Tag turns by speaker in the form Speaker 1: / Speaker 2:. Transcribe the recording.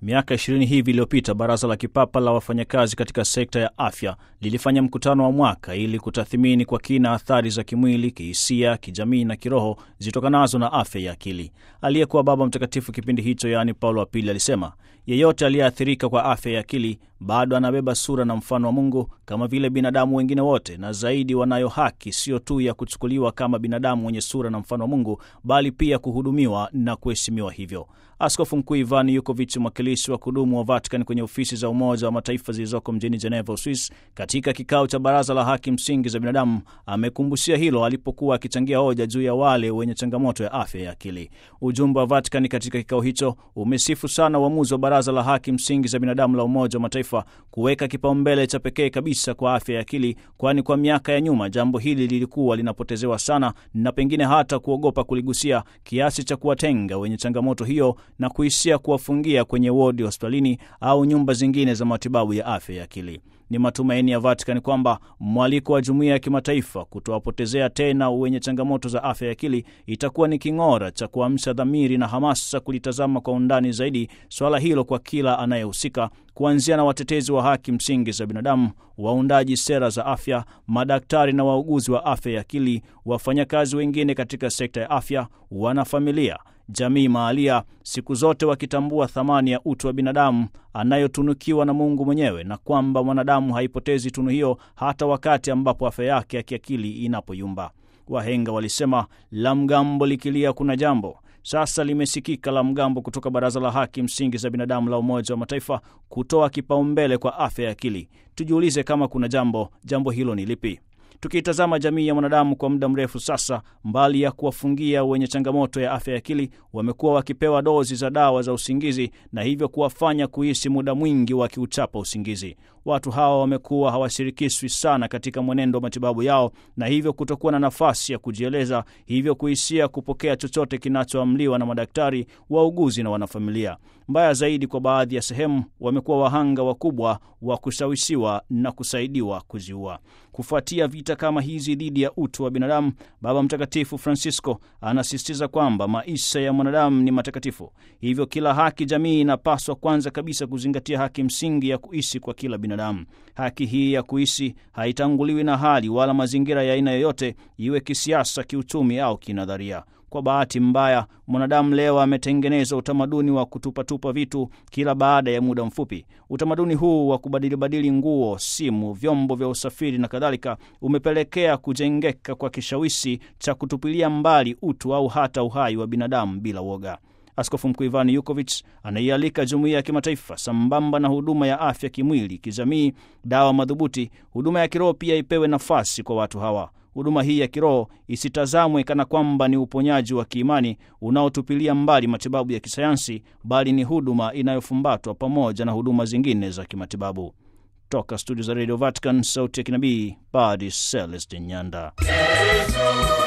Speaker 1: Miaka ishirini hivi iliyopita, Baraza la Kipapa la Wafanyakazi katika sekta ya afya lilifanya mkutano wa mwaka ili kutathimini kwa kina athari za kimwili, kihisia, kijamii na kiroho zitokanazo na afya ya akili. Aliyekuwa Baba Mtakatifu kipindi hicho, yaani Paulo wa Pili, alisema yeyote aliyeathirika kwa afya ya akili bado anabeba sura na mfano wa Mungu kama vile binadamu wengine wote, na zaidi, wanayo haki sio tu ya kuchukuliwa kama binadamu wenye sura na mfano wa Mungu, bali pia kuhudumiwa na kuheshimiwa hivyo. Askofu Mkuu Ivan Yukovic, mwakilishi wa kudumu wa Vatican kwenye ofisi za Umoja wa Mataifa zilizoko mjini Geneva, Uswis, katika kikao cha Baraza la Haki Msingi za Binadamu, amekumbushia hilo alipokuwa akichangia hoja juu ya wale wenye changamoto ya afya ya akili. Ujumbe wa Vatican katika kikao hicho umesifu sana uamuzi wa Baraza la Haki Msingi za Binadamu la Umoja wa Mataifa kuweka kipaumbele cha pekee kabisa kwa afya ya akili, kwani kwa miaka ya nyuma jambo hili lilikuwa linapotezewa sana na pengine hata kuogopa kuligusia kiasi cha kuwatenga wenye changamoto hiyo na kuishia kuwafungia kwenye wodi hospitalini au nyumba zingine za matibabu ya afya ya akili. Ni matumaini ya Vatican kwamba mwaliko wa jumuiya ya kimataifa kutowapotezea tena wenye changamoto za afya ya akili itakuwa ni king'ora cha kuamsha dhamiri na hamasa kulitazama kwa undani zaidi swala hilo kwa kila anayehusika, kuanzia na watetezi wa haki msingi za binadamu, waundaji sera za afya, madaktari na wauguzi wa afya ya akili, wafanyakazi wengine katika sekta ya afya, wanafamilia jamii mahalia, siku zote wakitambua thamani ya utu wa binadamu anayotunukiwa na Mungu mwenyewe na kwamba mwanadamu haipotezi tunu hiyo hata wakati ambapo afya yake ya kiakili inapoyumba. Wahenga walisema la mgambo likilia kuna jambo. Sasa limesikika la mgambo kutoka Baraza la Haki Msingi za Binadamu la Umoja wa Mataifa kutoa kipaumbele kwa afya ya akili. Tujiulize kama kuna jambo, jambo hilo ni lipi? Tukiitazama jamii ya mwanadamu kwa muda mrefu sasa, mbali ya kuwafungia wenye changamoto ya afya ya akili, wamekuwa wakipewa dozi za dawa za usingizi na hivyo kuwafanya kuishi muda mwingi wakiuchapa usingizi. Watu hawa wamekuwa hawashirikishwi sana katika mwenendo wa matibabu yao na hivyo kutokuwa na nafasi ya kujieleza, hivyo kuishia kupokea chochote kinachoamliwa na madaktari, wauguzi na wanafamilia. Mbaya zaidi, kwa baadhi ya sehemu wamekuwa wahanga wakubwa wa kushawishiwa na kusaidiwa kujiua. Kufuatia vita kama hizi dhidi ya utu wa binadamu, Baba Mtakatifu Francisco anasisitiza kwamba maisha ya mwanadamu ni matakatifu, hivyo kila haki jamii inapaswa kwanza kabisa kuzingatia haki msingi ya kuishi kwa kila binadamu. Haki hii ya kuishi haitanguliwi na hali wala mazingira ya aina yoyote, iwe kisiasa, kiuchumi au kinadharia. Kwa bahati mbaya, mwanadamu leo ametengeneza utamaduni wa kutupatupa vitu kila baada ya muda mfupi. Utamaduni huu wa kubadilibadili nguo, simu, vyombo vya usafiri na kadhalika umepelekea kujengeka kwa kishawishi cha kutupilia mbali utu au hata uhai wa binadamu bila woga. Askofu Mkuu Ivan Yukovic anaialika jumuiya ya kimataifa, sambamba na huduma ya afya kimwili, kijamii, dawa madhubuti, huduma ya kiroho pia ipewe nafasi kwa watu hawa. Huduma hii ya kiroho isitazamwe kana kwamba ni uponyaji wa kiimani unaotupilia mbali matibabu ya kisayansi, bali ni huduma inayofumbatwa pamoja na huduma zingine za kimatibabu. Toka studio za Radio Vatican, sauti ya kinabii, Padre Celestin Nyanda.